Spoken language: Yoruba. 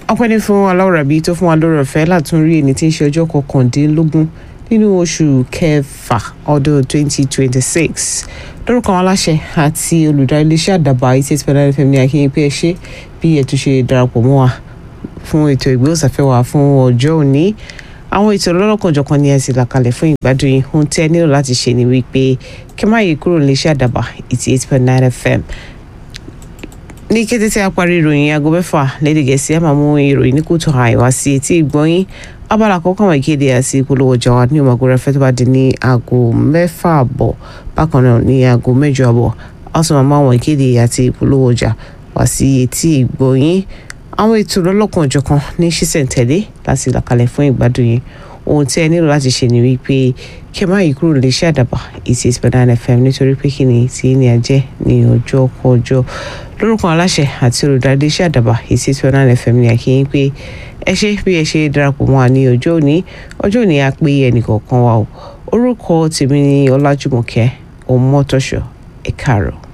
ọpẹ́ ní fún aláwòrábí tó fún wa lórí ọ̀fẹ́ látún rí ẹni tí ń ṣe ọjọ́ kọkàndínlógún nínú oṣù kẹfà ọdún 2026 lórúkọ àwọn aláṣẹ àti olùdarí iléeṣẹ́ àdàbà eighty eight point nine fm ní akínyìn pé ẹ ṣe bí ẹ tún ṣe darapọ̀ mọ́ wa fún ètò ìgbóhùnsáfẹ́ wa fún ọjọ́ òní àwọn ètò ọlọ́lọ́kanjọ̀kan ni ẹ sì là kalẹ̀ fún ìgbádùn yìí ohun tí ẹ nílò láti ṣe ni wípé kí má yí kúrò níléeṣẹ́ àdàbà eighty eight point nine fm ní kété tí a parí ìròyìn aago mẹ́fà lédè gẹ̀ẹ́sì a máa mú ìròyìn ní kùtù àìwá sí etí ìgbọ́yìn abala àkọ́kọ́ àwọn ìkéde àti ìpolówó ọjà wa ní ọmọkùnrin rẹ fẹ́ tó bá di ní aago mẹ́fà àbọ̀ bákan náà ní aago mẹ́jọ àbọ̀ a sì máa mú àwọn ìkéde àti ìpolówó ọjà wá sí etí ìgbọ́yìn àwọn ètò lọ́lọ́kan òjọ̀kan ní ṣísẹ̀ntẹ̀lé láti làkalẹ̀ fún ìgbádùn yìí ohun tí ẹ nílò láti ṣe ni wípé kí ẹ má yí kúrò lè ṣe àdàbà eighty eight point nine fm nítorí pé kí ni tí ní ajẹ́ ní ọjọ́ kọjọ́ lórúkọ aláṣẹ àti olùdarí iṣẹ́ àdàbà eighty eight point nine fm ní àkíyín pé ẹ ṣe bí ẹ ṣe darapọ̀ mọ́ wa ní ọjọ́ òní ọjọ́ òní á pé ẹnìkọ̀ọ̀kan wa o orúkọ tèmi ni ọlájúmọ̀kẹ́ ọmọtọ́ṣọ ẹ̀ka àrọ̀.